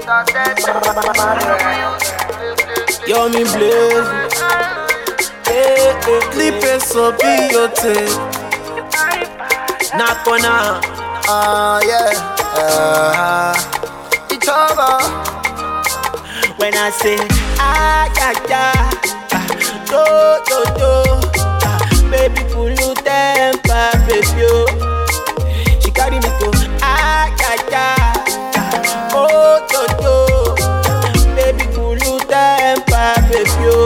Yo, me blaze. Hey, hey, Clip it so be your tape. knock on her. Ah, yeah. Uh, it's over. When I say, ah, yeah, yeah, ah, do, do, do, ah, baby, pull you temper, baby, oh. She carry me to, ah, yeah, yeah, ah, oh, do, do, baby, pull you temper, baby, oh.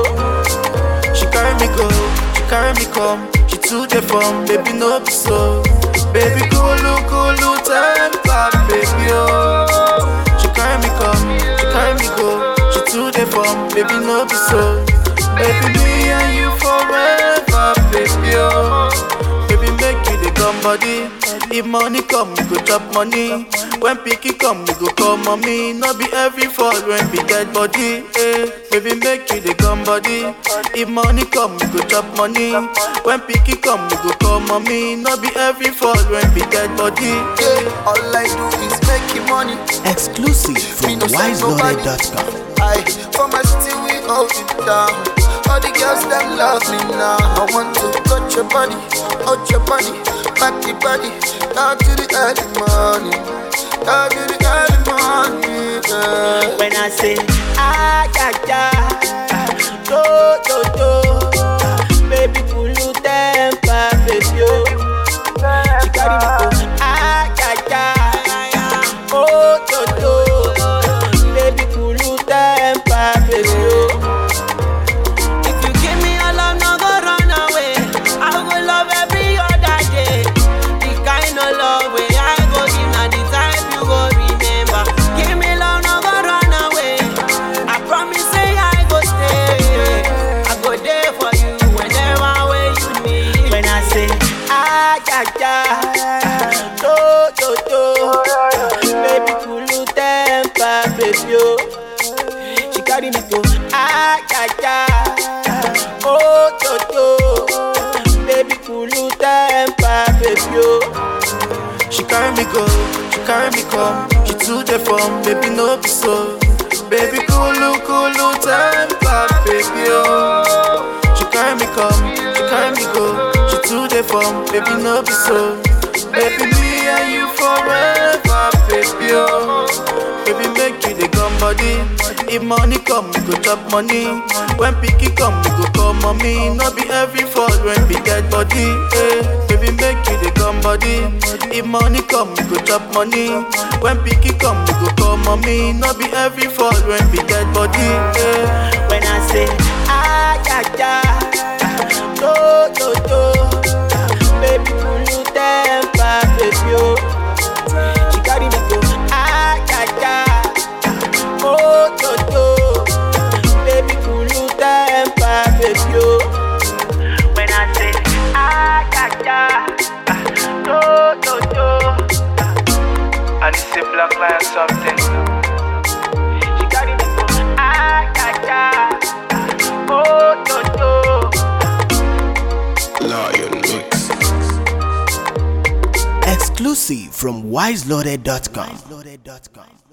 She carry me go, she carry me come. She too the from, baby no be so. Baby coolu coolu temper, baby oh. She carry me come, she carry me go. She too the from, baby no be so. Baby me and you forever, baby oh. Baby make you the come body. If money come, we go chop money. When picky come, we go call mommy. No be every fall when be dead body. Eh. Baby make you the come body. If money come, we go chop money. When picky come, we go call mommy. No be every fall when be dead body. Yeah, all I do is making money. Exclusive Me from no send nobody. wiseloaded.com. I for my city we hold it down. All the girls them love me now. I want to touch your body, hold your body, back the body, down to the early morning, down to the early morning. Yeah. When I say, ah, yeah, yeah, ah, do, do, do, ah, baby, pull you temper, baby, oh. She carry me to, ah, yeah, yeah, oh, do, do, baby, pull you temper, baby, oh. If you give me your love, no go run away. I go love every other day. The kind of love way I go give, now the time you go remember. Give me love, no go run away. I promise say I go stay. I go there for you whenever way you need. When I say ah yeah yeah, do do do, baby cool you temper, baby oh. She carry me to ah yeah yeah, oh do do, baby cool you temper, baby oh. She carry me go, she carry me come. She too the from, baby no be so. Baby coolu coolu temper, baby oh. She carry me come, she carry me go. She too the from, baby no be so. Baby me and you forever, baby oh. Baby make you the come body. If money come, we go chop money. When picky come, we go call mommy. No be every fall when be dead body. Eh. Baby make you the come body. If money come, we go chop money. When picky come, we go call mommy. No be every fall when be dead body. Eh. When I say ah yeah yeah, do do do, baby pull you temper, baby oh. She carry me to ah yeah yeah, oh do do, baby pull you temper, baby oh. When I say ah yeah yeah, do do do, And it's a black lion something. she carry me to ah yeah yeah, oh do do. Lion Mix. Exclusive from wiseloaded.com.